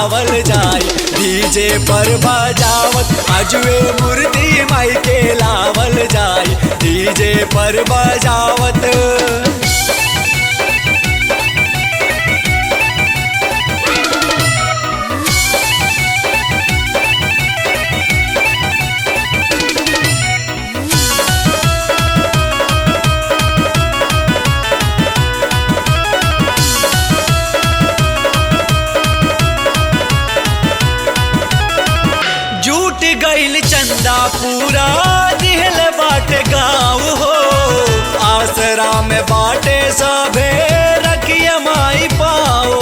लावल जाई डीजे पर बजावत आजुए मूर्ति माई के लावल जाई डीजे पर बजावत जूट गईल चंदा पूरा दिहल बाटे गाँव हो आसरा में बाटे सभे रखिए माई पाओ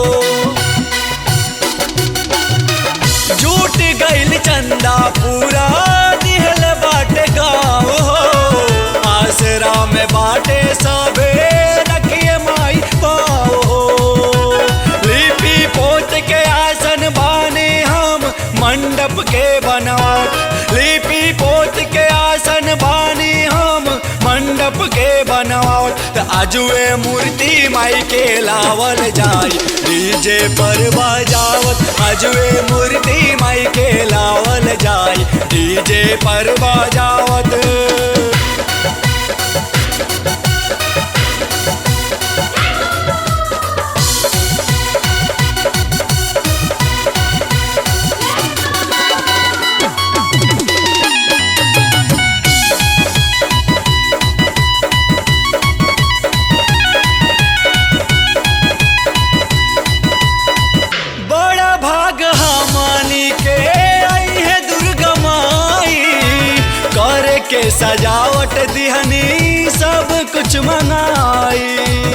जूट गईल चंदा पूरा दिहल बाटे गाँव हो आसरा में बाटे सभे रखिए माई पाओ लिपि पोत के आसन बाने हम मंडप के बनावत लिपि पोत के आसन बानी हम मंडप के बनावत त आजुए मूर्ति माई के लावल जाई डीजे पर बजावत आजुए मूर्ति माई के लावल जाई डीजे पर बजावत बड़ा भाग हमनी के आई है दुर्गा माई कर के सजावट दिहनी सब कुछ मंगाई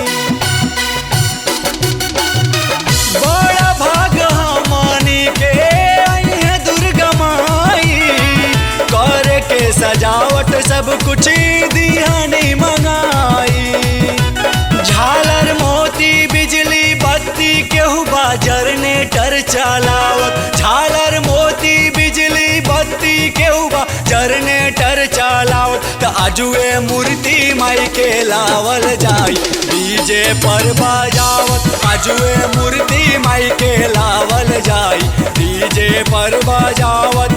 बड़ा भाग हमनी के आई है दुर्गा माई कर के सजावट सब कुछ दिहनी मंगाई झालर मोती बिजली बत्ती केहू बा जनरेटर चलावत झालर मोती बिजली बत्ती केहू बा जनरेटर चलावत त आजुए मूर्ति माई के लावल जाई डीजे पर बजावत आजुए मूर्ति माई के लावल जाई डीजे पर बजावत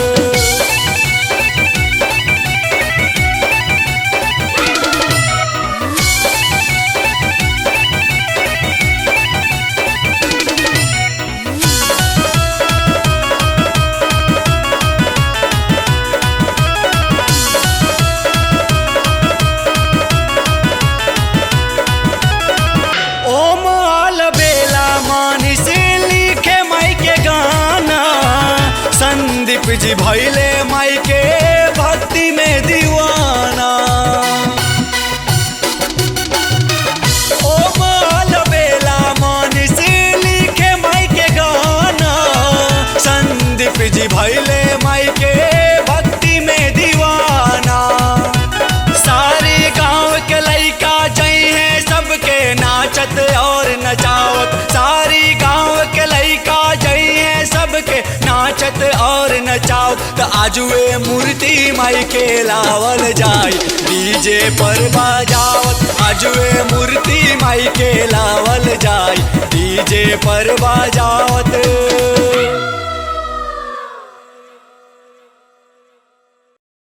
ओम आल बेला मानी से लिखे माई के गाना संदीप जी भैले माई के भक्ति में दीवाना ओम आल बेला मानी से लिखे माई के गाना संदीप जी भैले माई के भक्ति में दीवाना सारे गांव के लइका जई है सबके नाचत और नचावत सारी गांव के लइका जई है सबके नाचत और नचावत त आजुए मूर्ति माई के लावल जाई डीजे पर बजावत आजुए मूर्ति माई के लावल जाई डीजे पर बजावत